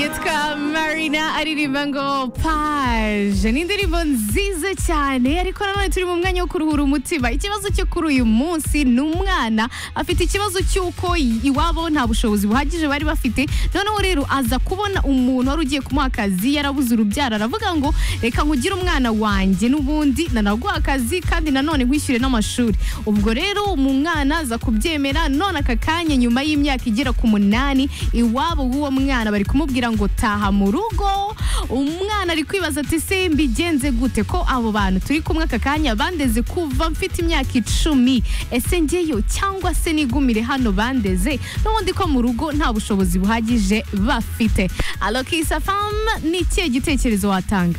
yitwa marina aririmba ngo paje ni indirimbo nziza cyane ariko nanone turi mu mwanya wo kuruhura umutima ikibazo cyo kuri uyu munsi ni umwana afite ikibazo cy'uko iwabo nta bushobozi buhagije bari bafite noneho rero aza kubona umuntu wari ugiye kumuha akazi yarabuze urubyaro aravuga ngo reka nkugire umwana wanjye n'ubundi nanaguha akazi kandi nanone nkwishyure n'amashuri ubwo rero mu mwana aza kubyemera none aka kanya nyuma y'imyaka igera ku munani iwabo w'uwo mwana bari kumubwira ngo taha mu rugo umwana ari kwibaza ati se mbigenze gute ko abo bantu turi kumwe aka kanya bandeze kuva mfite imyaka icumi ese ngeyo cyangwa se nigumire hano bandeze n'ubundi ko mu rugo nta bushobozi buhagije bafite alokisa famu ni ikihe gitekerezo watanga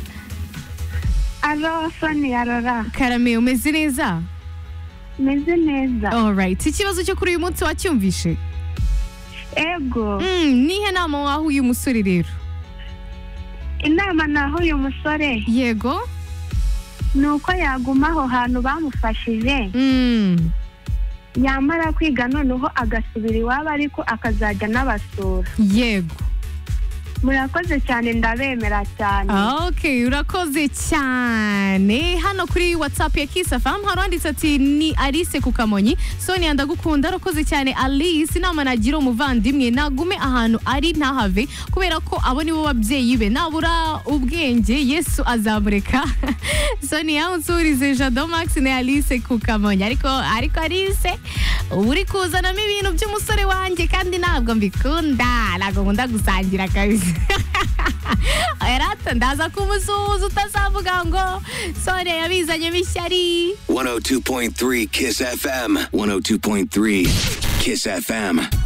alo sonia rora karame umeze neza meze neza alright ikibazo cyo kuri uyu munsi wacyumvishe ego Mm, nihe nama waha uyu musore rero inama naho uyu musore yego ni uko yaguma aho hantu bamufashije Mm, yamara kwiga noneho agasubira iwabo ariko akazajya n'abasura yego murakoze cyane ndabemera cyane ok urakoze cyane hano kuri whatsapp ya kisafamu hari uwanditse ati ni alice ku kamonyi sonia ndagukunda urakoze cyane alice inama nagira umuvandimwe nagume ahantu ari ntahave kubera ko abo nibo babyeyi be nabura ubwenge yesu azamureka sonia unsurize jado max ni alice ku kamonyi ariko ariko alice uba uri kuzanamo ibintu by'umusore wanjye kandi ntabwo mbikunda ntabwo nkunda gusangira kabisa Erata ndaza kumusuhuza utazavuga ngo sore yabizanyemo ishyari 102.3 Kiss FM. 102.3 Kiss FM.